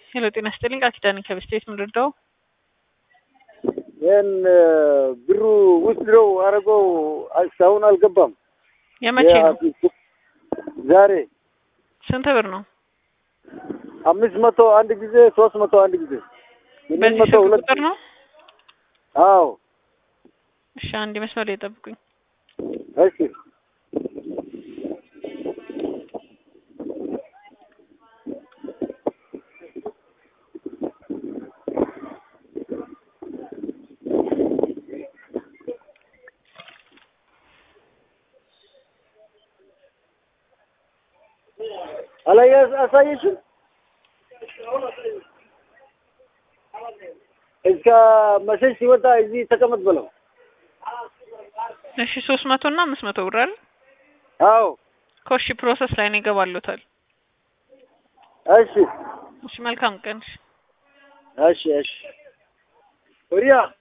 ሄሎ ጤና ይስጥልኝ ቃል ኪዳን ከበስቴት ምንድርደው ይህን ብሩ ውስድረው አረገው እስካሁን አልገባም። የመቼ ነው? ዛሬ ስንት ብር ነው? አምስት መቶ አንድ ጊዜ ሶስት መቶ አንድ ጊዜ ስምንት በዚህ መቶ ስልክ ሁለት ቁጥር ነው? አዎ እሺ አንድ መስመር ላይ ጠብቁኝ። እሺ አላየ አሳየሽም እስከ መሸሽ ሲወጣ እዚህ ተቀመጥ ብለው እሺ ሶስት መቶ እና አምስት መቶ ብር አይደል? አዎ ኮሺ ፕሮሰስ ላይ ነው ይገባሉታል። እሺ እሺ መልካም ቀን። እሺ። እሺ እሺ ወዲያ